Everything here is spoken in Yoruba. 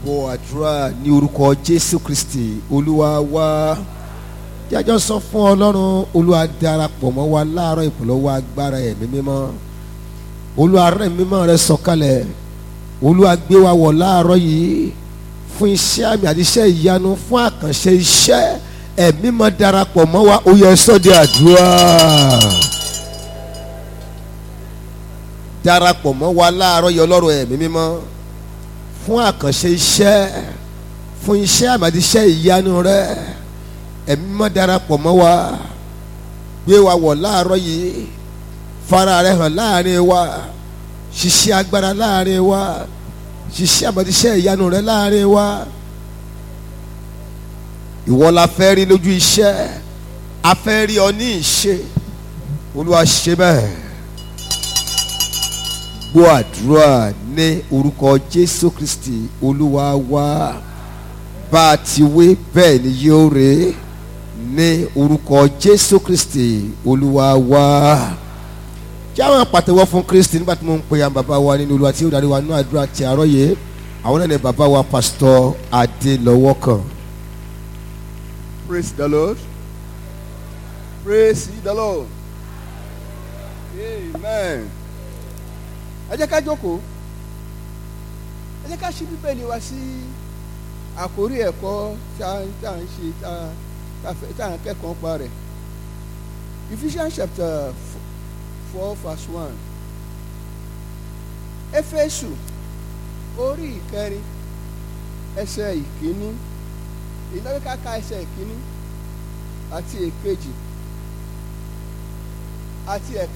gbọ́ àdúrà ní orúkọ jésù kristi olúwa wá jájọ́ sọ fún ọlọ́run olúwa darapọ̀ mọ́ wa láàárọ̀ ìpolówó agbára ẹ̀mí mímọ́ olúwa rẹ̀ mímọ́ rẹ̀ sọ̀kalẹ̀ olúwa gbé wa wọ̀ láàárọ̀ yìí fún iṣẹ́ àmì àti iṣẹ́ ìyanu fún àkànṣe iṣẹ́ ẹ̀mí mọ́ darapọ̀ mọ́ wa ó yẹ sọ́dẹ̀ àdúrà darapọ̀ mọ́ wa láàárọ̀ yìí ọlọ́run ẹ̀mí mímọ́ fún àkànṣe iṣẹ́ fún iṣẹ́ àmì àti iṣẹ́ ìyanu rẹ̀ ẹ̀mí mọ́ darapọ̀ mọ́ wa gbé wa wọ̀ láàárọ̀ yìí fara rẹ̀ hàn láàrin wa ṣiṣẹ́ agbára láàrin wa ṣiṣẹ́ àmọ́tíṣẹ́ ìyanu rẹ láàrin wa ìwọ la fẹ́ rí lójú iṣẹ́ a fẹ́ rí ọ ní ìṣe olúwa ṣe bẹ́ẹ̀ gbọ́ àdúrà ní orúkọ jésù kristi olúwa wa bá a ti wí bẹ́ẹ̀ ni yóò rè é ní orúkọ jésù kristi olúwa wa kí àwọn pàtẹ́wọ́ fún kristi nígbà tí mo ń pe àwọn bàbá wa nínú olúwa tí ó darí wa nínú àdúrà ti àárọ̀ yìí àwọn náà ní bàbá wa pásítọ̀ adélọ́wọ́ kan. Praise the Lord. Praise the Lord. Amen. Ẹ jẹ́ ká jókòó. Ẹ jẹ́ ká ṣí bíbélì wa sí àkórí ẹ̀kọ́ tá à ń ṣe tá à ń kẹ́kọ̀ọ́ pa rẹ̀. Ephesians chapter four verse one. Éfésù orí ìkẹrin ẹsẹ̀ ìkíní ìnáwó káka ẹsẹ̀ ìkíní àti èkejì àti ẹ̀ka.